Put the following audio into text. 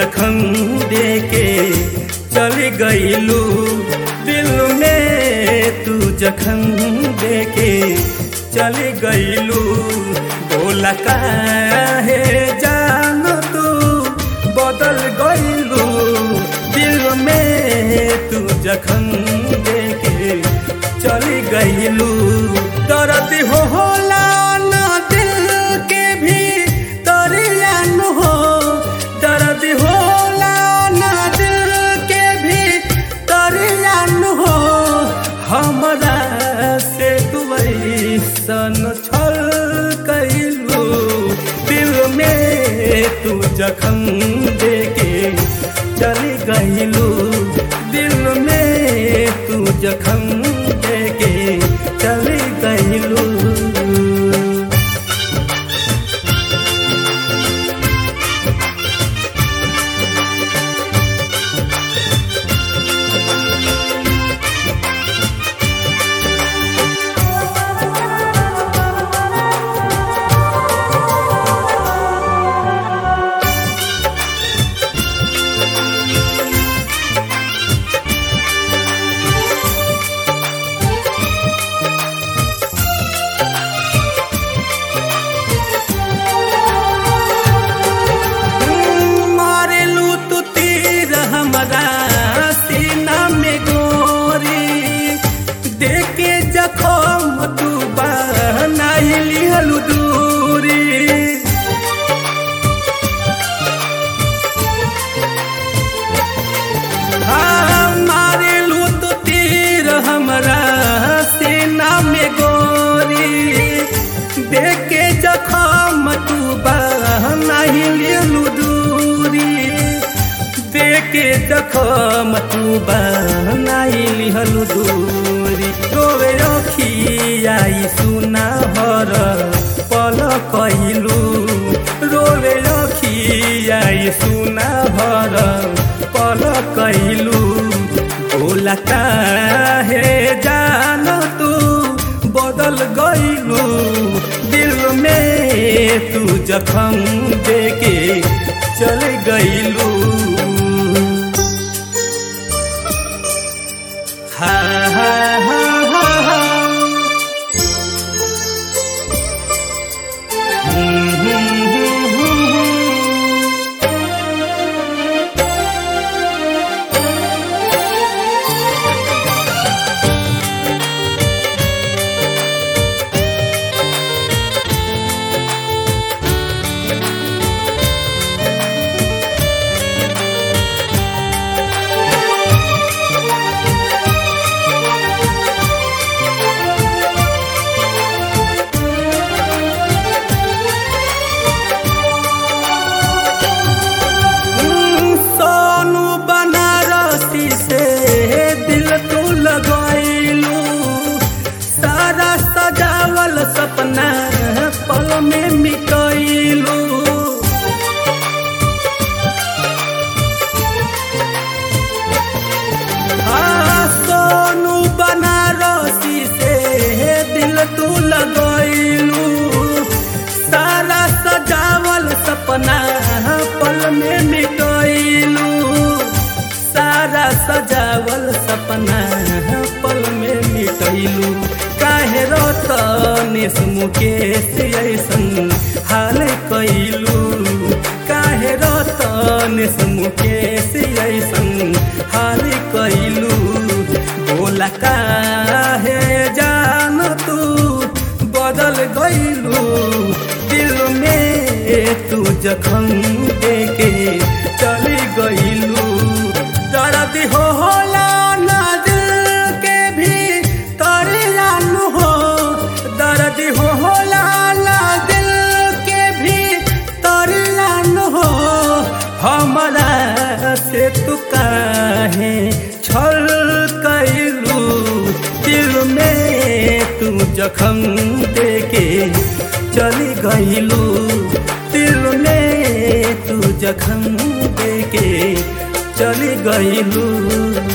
जखम देके चली गईलू दिल में तू जखम देके चली गईलू बोला काहे जान तू बदल गईलू दिल में तू जखम देके चली गईलू दर्द हो होला ना दिल के भी दरियान हो दर्द होला ना दिल के भी दरियान हो हमरा से तू सन छल कैलू दिल में तू जखम देके चली गईलू दिल में तू जखम देके चली गईलू मारेलू तू तीर हमरा सीना में गोरी देखे जखम तू बनाइली हलू दूरी हाँ, मारेलू तू तीर हमरा सीना में गोरी देखे जखम तू बनाइली दूरी देखे जखम तू बनाइली हलू दूरी रोवे रखियाई सुना भर पल कहलू रोवे रखियाई सुना भर पल कहलू बोला काहे जान तू बदल गईलू दिल में तू जखम देके चल गईलू हा हा हा हा हा हम्म, हम्म, हम्म, हम्म। सोनू बनारसी से दिल तू लगैलू सारा सजावल सपना पल में मिटैलू हाँ, सोनू बनारसी से दिल तू लगैलू सारा सजावल सपना पल में मिटैलू सारा सजावल सपना पल में मिटैलू काहे रतनेश मुकेश ऐसन हाल कैलू काहे रतनेश मुकेश ऐसन हाल कैलू बोला काहे जान तू बदल गईलू दिल में तू जखम देके चली गईलू दर्द हो होला ना दिल के भी तरियान हो दर्द हो होला ना दिल के भी तरियान हो हमरा से तू काहे छल कैलू दिल में तू जखम देके चली गईलू दिल में तू जखम देके चली गईलू